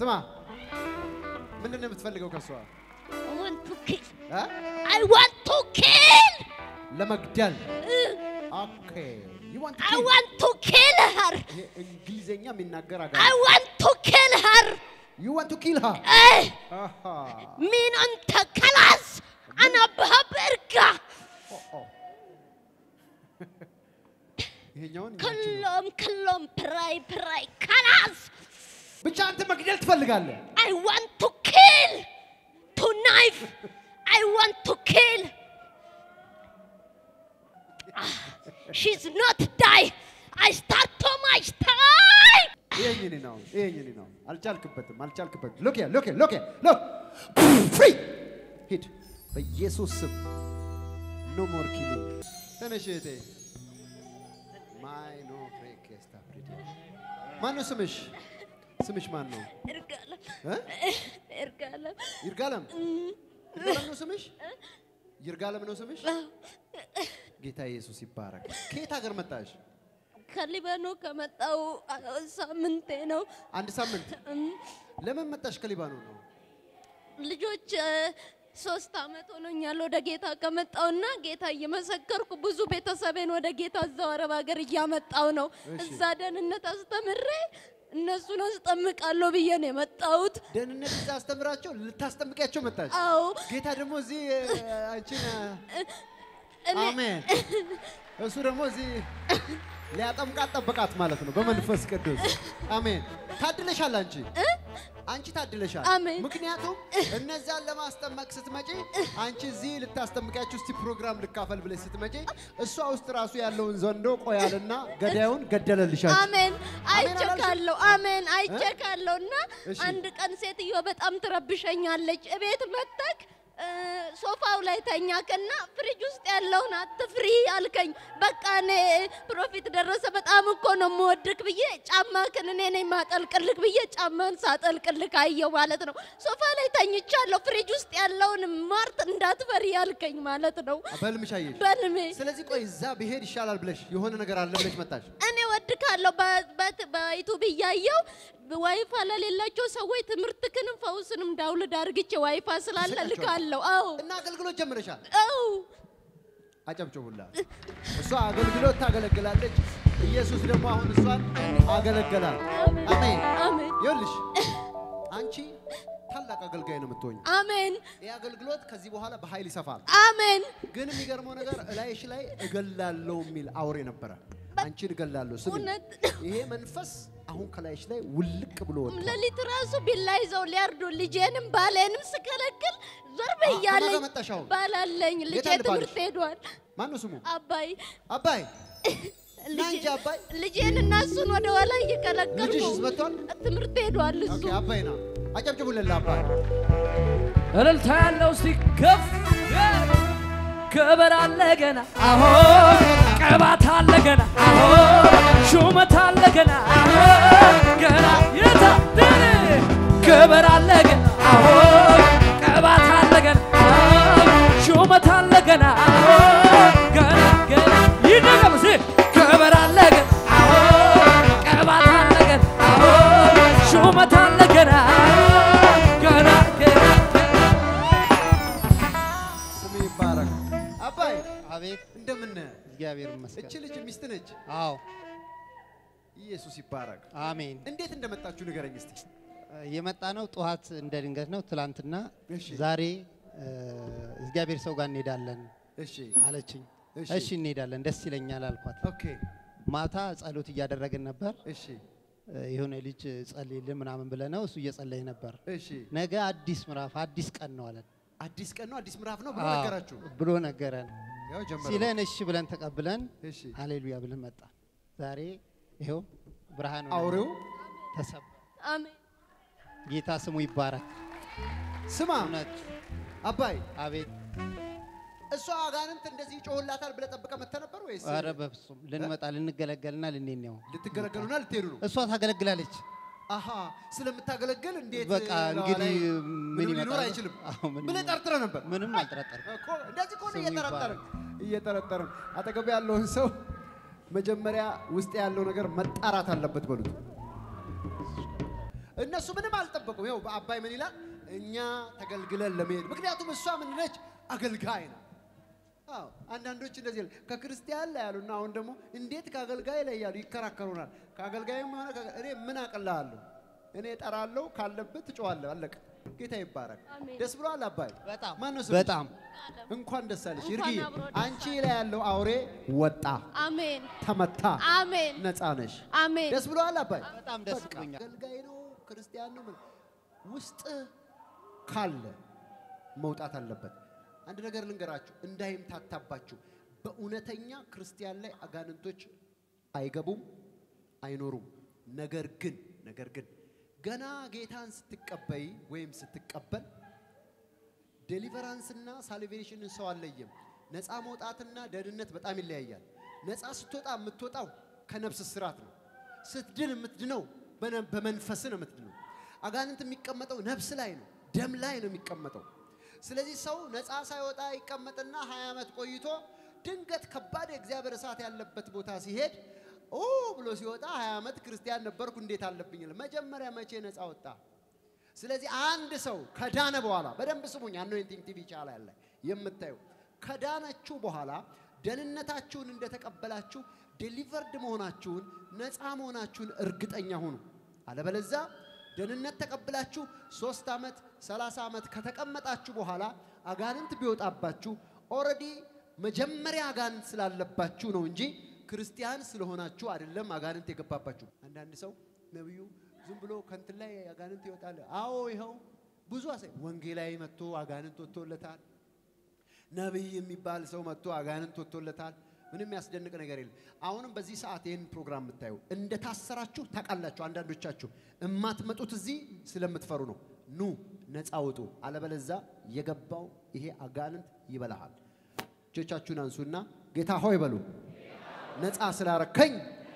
ስማ፣ ምንድን ነው የምትፈልገው ከሷ? I want to kill. እ? I want to kill. ለመግደል። ኦኬ you want to I kill. want to kill her. ይሄ እንግሊዘኛ የሚናገር I አጋር want to kill her. you want to kill her. Eh, አሃ min anta kalas. Ana bahaberga. ኦ ኦ ይሄኛውን ያንቺ ነው። كلهم كلهم براي براي kalas. ብቻ አንተ መግደል ትፈልጋለህ። I want to kill. To knife. I want to kill. Ah, she's not die. I start to my time. ይሄኝ እኔ ነው ይሄኝ እኔ ነው። አልቻልክበትም አልቻልክበትም። ሎክ ያ ሎክ ያ ሎክ ያ ሎክ ፍሪ ሂድ በኢየሱስ ስም ኖ ሞር ኪሊንግ። ተነሽ እህቴ። ማይ ኖ ፍሬኬስታ ፕሪቲ ማን ነው ስምሽ? ስምሽ ማን ነው? Ergalam. እ? Ergalam. ይርጋለም ይርጋለም ነው ስምሽ? ይርጋለም ነው ስምሽ? ጌታ ኢየሱስ ይባረክ። ከየት ሀገር መጣሽ? ከሊባኖ ከመጣው ሳምንቴ ነው። አንድ ሳምንት። ለምን መጣሽ ከሊባኖን ነው? ልጆች እ፣ ሶስት አመት ሆኖኛል ወደ ጌታ ከመጣውና ጌታ እየመሰከርኩ ብዙ ቤተሰቤን ወደ ጌታ እዛው አረብ ሀገር እያመጣው ነው። እሺ። እዛ ደህንነት አስተምሬ እነሱን አስጠምቃለሁ ብዬ ነው የመጣሁት። ደህንነት እዛ አስተምራቸው ልታስጠምቂያቸው መጣች። አዎ ጌታ ደግሞ እዚህ እ፣ አንቺን እ፣ እኔ አሜን። እሱ ደግሞ እዚህ ሊያጠምቃት ጠበቃት ማለት ነው በመንፈስ ቅዱስ አሜን። ታድለሻል አንቺ አንቺ ታድለሻል። አሜን። ምክንያቱም እነዛን ለማስጠመቅ ስትመጪ አንቺ እዚህ ልታስጠምቂያችሁ እስቲ ፕሮግራም ልካፈል ብለሽ ስትመጪ እሷ ውስጥ ራሱ ያለውን ዘንዶ ቆያልና ገዳዩን ገደለልሻል። አሜን አሜን አይቸካለሁ። አሜን አይቸካለሁ። እና እሺ። አንድ ቀን ሴትዮ በጣም ትረብሸኛለች። እቤት መጥተክ እ፣ ሶፋው ላይ ተኛክና ፍሪጅ ውስጥ ያለውን አትፍሪ አልከኝ። በቃ እኔ ፕሮፊት ደረሰ በጣም እኮ ነው የምወድክ ብዬ ጫማክን እኔ ነኝ ማጠልቅልክ ብዬ ጫማን ሳጠልቅልክ አየው ማለት ነው። ሶፋ ላይ ተኝቻለሁ። ፍሪጅ ውስጥ ያለውን ማርት እንዳትፈሪ ያልከኝ ማለት ነው በህልምሽ አየሽ። በልሜ ስለዚህ ቆይ እዛ ብሄድ ይሻላል ብለሽ የሆነ ነገር አለ ብለሽ መጣሽ። እኔ ወድካለሁ በዩቱብ እያየው ዋይፋ ለሌላቸው ሰዎች ትምህርትክንም ፈውስንም ዳውልድ አርግቼ ዋይፋ ስላለ ይሰጣቸዋል። ልካለሁ። አዎ እና አገልግሎት ጀምረሻል። አዎ አጨብጭቡላ። እሷ አገልግሎት ታገለግላለች። ኢየሱስ ደግሞ አሁን እሷን አገለገላል። አሜን። አሜን ይኸውልሽ አንቺ ታላቅ አገልጋይ ነው የምትሆኝ። አሜን ይህ አገልግሎት ከዚህ በኋላ በኃይል ይሰፋል። አሜን ግን የሚገርመው ነገር እላይሽ ላይ እገላለሁ የሚል አውሬ ነበረ። አንቺን እገላለሁ ስሚ። እውነት ይሄ መንፈስ አሁን ከላይሽ ላይ ውልቅ ብሎ ወጥቷል። ሌሊት ራሱ ቢላ ይዘው ሊያርዱ ልጄንም ባሌንም ስከለክል ዞር ከማን ጋር በያለኝ መጣሽ አሁን? ባላለኝ ልጄ የት አለ ባልሽ? ትምህርት ሄዷል። ማን ነው ስሙ? አባይ አባይ ና ልጄ- እንጂ አባይ። ልጄን እና እሱን ወደ ኋላ እየከለከልኩ ልጅሽስ መጥቷል? ትምህርት ሄዷል እሱ ኦኬ አባይ ና አጨብጭቡልን ለአባይ። እልልታ ያለው እስቲ ከፍ ክብር አለ ገና አሆ ቅባት አለ ገና አሆ ሹመት አለ ገና አሆ ገና የታደለ ክብር አለ ገና አሆ ቅባት አለ ገና አሆ ሹመት አለ ገና አሆ ገና ገና ይደገም እስቲ ክብር አለ ገና አሆ ቅባት አለ ገና አሆ ሹመት አለ ገና ገና ገና ስም ይባረክ። አባይ አቤት እንደምን ነህ? እግዚአብሔር ይመስገን። እቺ ልጅ ሚስት ነች። አዎ ኢየሱስ ይባረክ። አሜን። እንዴት እንደመጣችሁ ንገረኝ እስቲ። የመጣ ነው ጠዋት እንደ ድንገት ነው። ትላንትና እሺ። ዛሬ እ፣ እግዚአብሔር ሰው ጋር እንሄዳለን እሺ አለችኝ። እሺ። እሺ እንሄዳለን፣ ደስ ይለኛል አልኳት። ኦኬ ማታ ጸሎት እያደረግን ነበር። እሺ እ፣ የሆነ ልጅ ጸልይልን ምናምን ብለ ነው እሱ እየጸለየ ነበር። እሺ ነገ አዲስ ምዕራፍ አዲስ ቀን ነው አለን አዲስ ቀን ነው አዲስ ምዕራፍ ነው ብሎ አዎ፣ ነገራችሁ። ብሎ ነገረን። ያው ጀመረ። ሲለን እሺ ብለን ተቀብለን እሺ ሃሌሉያ ብለን መጣ። ዛሬ ይኸው ብርሃን አውሬው ተሰባ። አሜን ጌታ ስሙ ይባረክ። ስማ እውነት አባይ አቤት እሷ አጋንንት እንደዚህ ይጮህላታል ብለህ ጠብቀህ መጥተህ ነበር ወይስ ኧረ በፍጹም ልንመጣ ልንገለገልና ልንሄድ ነው። ልትገለገሉና ልትሄዱ ነው? እሷ ታገለግላለች። አሃ ስለምታገለግል እንዴት በቃ ላዋ እንግዲህ ላይ ምን ምንም ይመጣል? ሊኖር አይችልም አዎ፣ ምንም ብለህ ጠርጥረህ ነበር። ምንም አልጠረጠርም። እኮ እንደዚህ እኮ ነው ስሙ እየጠረጠርን እየጠረጠርን አጠገብ ያለውን ሰው መጀመሪያ ውስጥ ያለው ነገር መጣራት አለበት በሉት። እነሱ ምንም አልጠበቁም። ይኸው በአባይ ምን ይላል? እኛ ተገልግለን ለመሄድ ምክንያቱም እሷ ምን ነች? አገልጋይ ነው። አዎ አንዳንዶች እንደዚህ ይላል ከክርስቲያን ላይ ያሉና አሁን ደግሞ እንዴት ከአገልጋይ ላይ ያሉ ይከራከሩናል። ከአገልጋይም ሆነ ከ- እኔ ምን አቅልሃለሁ? እኔ እጠራለሁ፣ ካለብህ ትጮዋለህ። አለቀ። ጌታ ይባረክ። አሜን። ደስ ብሎሃል አባይ? በጣም ማነው ስምሽ? በጣም እንኳን ደስ አለሽ እንኳን ይርጊ። አብሮ ደስ አንቺ ላይ ያለው አውሬ ወጣ፣ አሜን ተመታ፣ አሜን ነፃ ነሽ። አሜን ደስ ብሎሃል አባይ? በጣም ደስ በቃ ብሎኛል። አገልጋይ ነው ክርስቲያን ነው ምን ውስጥ ካለ መውጣት አለበት። አንድ ነገር ልንገራችሁ እንዳይምታታባችሁ። በእውነተኛ ክርስቲያን ላይ አጋንንቶች አይገቡም፣ አይኖሩም። ነገር ግን ነገር ግን ገና ጌታን ስትቀበይ ወይም ስትቀበል ዴሊቨራንስና ሳልቬሽንን ሰው አለየም። ነፃ መውጣትና ደህንነት በጣም ይለያያል። ነፃ ስትወጣ የምትወጣው ከነፍስ ስራት ነው። ስትድን የምትድነው በነ- በመንፈስ ነው የምትድነው። አጋንንት የሚቀመጠው ነፍስ ላይ ነው፣ ደም ላይ ነው የሚቀመጠው። ስለዚህ ሰው ነፃ ሳይወጣ ይቀመጥና 20 ዓመት ቆይቶ ድንገት ከባድ የእግዚአብሔር እሳት ያለበት ቦታ ሲሄድ ኦ ብሎ ሲወጣ 20 ዓመት ክርስቲያን ነበርኩ እንዴት አለብኝ ይላል። መጀመሪያ መቼ ነፃ ወጣ? ስለዚህ አንድ ሰው ከዳነ በኋላ በደንብ ስሙኝ፣ አኖይንቲንግ ቲቪ ቻናል ላይ የምታዩ ከዳነችሁ በኋላ ደህንነታችሁን እንደተቀበላችሁ ዴሊቨርድ መሆናችሁን ነፃ መሆናችሁን እርግጠኛ ሁኑ። አለበለዚያ ደህንነት ተቀብላችሁ ሶስት ዓመት ሰላሳ ዓመት ከተቀመጣችሁ በኋላ አጋንንት ቢወጣባችሁ ኦልሬዲ መጀመሪያ አጋንንት ስላለባችሁ ነው እንጂ ክርስቲያን ስለሆናችሁ አይደለም አጋንንት የገባባችሁ። አንዳንድ ሰው ነቢዩ ዝም ብሎ ከንትን ላይ አጋንንት ይወጣል። አዎ ይኸው ብዙ አሳይ ወንጌላዊ መጥቶ አጋንንት ወጥቶለታል። ነቢይ የሚባል ሰው መጥቶ አጋንንት ወጥቶለታል። ምንም ያስደንቅ ነገር የለም። አሁንም በዚህ ሰዓት ይህን ፕሮግራም የምታዩ እንደታሰራችሁ ታውቃላችሁ። አንዳንዶቻችሁ እማትመጡት እዚህ ስለምትፈሩ ነው። ኑ ነፃ ውጡ፣ አለበለዛ የገባው ይሄ አጋንንት ይበላሃል። እጆቻችሁን አንሱና ጌታ ሆይ በሉ። ነፃ ስላረከኝ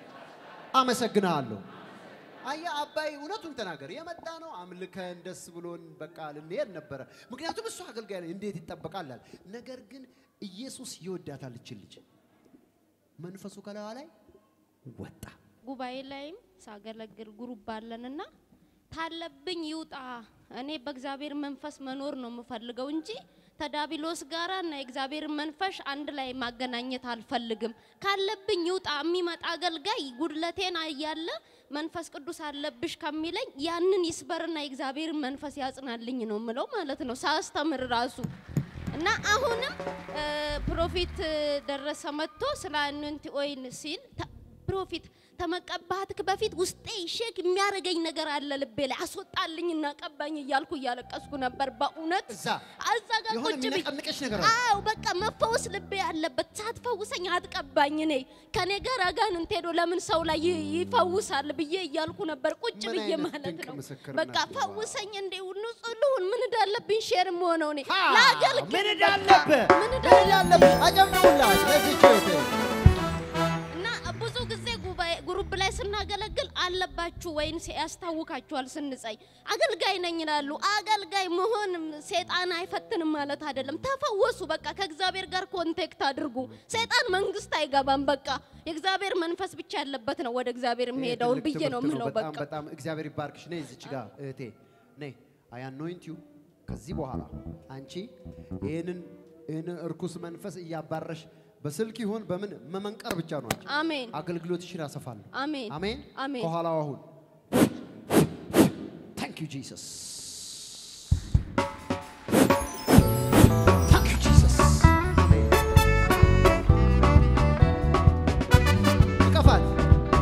አመሰግንሃለሁ። አያ አባይ እውነቱን ተናገር። የመጣ ነው አምልከን ደስ ብሎን በቃ ልንሄድ ነበረ። ምክንያቱም እሱ አገልጋይ ነው፣ እንዴት ይጠበቃል አለ። ነገር ግን ኢየሱስ ይወዳታል እችን ልጅ። መንፈሱ ከላዋ ላይ ወጣ። ጉባኤ ላይም ሳገለግል ጉሩብ አለንና ታለብኝ ይውጣ። እኔ በእግዚአብሔር መንፈስ መኖር ነው የምፈልገው እንጂ ተዳቢሎስ ጋራ እና የእግዚአብሔር መንፈስ አንድ ላይ ማገናኘት አልፈልግም። ካለብኝ ይውጣ። የሚመጣ አገልጋይ ጉድለቴን እያለ መንፈስ ቅዱስ አለብሽ ከሚለኝ ያንን ይስበርና የእግዚአብሔር መንፈስ ያጽናልኝ ነው ምለው ማለት ነው ሳስተምር ራሱ እና አሁንም እ፣ ፕሮፊት ደረሰ መጥቶ ስለ አኖንቲ ኦይል ሲል ተ- ፕሮፊት ተመቀባትክ በፊት ውስጤ ሼክ የሚያደርገኝ ነገር አለ ልቤ ላይ አስወጣልኝና ቀባኝ እያልኩ እያለቀስኩ ነበር። በእውነት እዛ እዛ ጋር የሆነ ቁጭ ብዬ የሚነቀንቅሽ ነገር አለ። አዎ በቃ መፈወስ ልቤ ያለበት ሳትፈውሰኝ አትቀባኝ። እኔ ከኔ ጋር አጋንንት ሄዶ ለምን ሰው ላይ ይ- ይፈውሳል ብዬ እያልኩ ነበር ቁጭ ምን ብዬ አይነት ማለት ድንቅ ነው። ምስክርነት በቃ ነው! ፈውሰኝ እንዴ ንጹህ ልሁን ምን እንዳለብኝ ሼር መሆነው እኔ ሀ! ላገልግል ምን እንዳለብህ ምን ምን እንዳለብኝ እንዳለብህ አጨብጭቡላት ለዚች እህቴ። እና ብዙ ጊዜ ጉባኤ ግሩፕ ላይ ስናገለግል አለባችሁ ወይም ያስታውካችኋል ስንጸይ አገልጋይ ነኝ ይላሉ። አገልጋይ መሆን ሴጣን አይፈትንም ማለት አይደለም። ተፈወሱ። በቃ ከእግዚአብሔር ጋር ኮንቴክት አድርጉ። ሴጣን መንግስት አይገባም። በቃ የእግዚአብሔር መንፈስ ብቻ ያለበት ነው ወደ እግዚአብሔር የሚሄደውን ትልቅ ብዬ ነው ትምህርት የምለው። በጣም በቃ በጣም እግዚአብሔር ይባርክሽ። ነይ እዚች ጋር እህቴ ነይ። አይ አኖይንት ዩ ከዚህ በኋላ አንቺ ይህንን ይህንን እርኩስ መንፈስ እያባረሽ በስልክ ይሁን በምን መመንቀር ብቻ ነው አንቺ። አሜን አገልግሎትሽን አሰፋለሁ። አሜን አሜን አሜን። ከኋላው አሁን ታንክ ዩ ጂሰስ ታንክ ዩ ጂሰስ አሜን ይቀፋል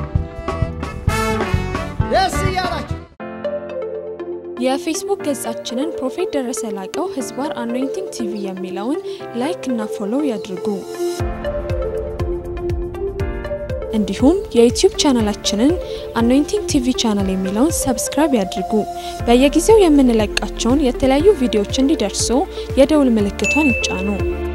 ደስ እያላችሁ የፌስቡክ ገጻችንን ፕሮፌት ደረሰ ላቀው ህዝባር አኖይንቲንግ ቲቪ የሚለውን ላይክ እና ፎሎው ያድርጉ። እንዲሁም የዩቲዩብ ቻናላችንን አኖይንቲንግ ቲቪ ቻናል የሚለውን ሰብስክራይብ ያድርጉ። በየጊዜው የምንለቃቸውን የተለያዩ ቪዲዮዎች እንዲደርሱ የደውል ምልክቷን ይጫኑ።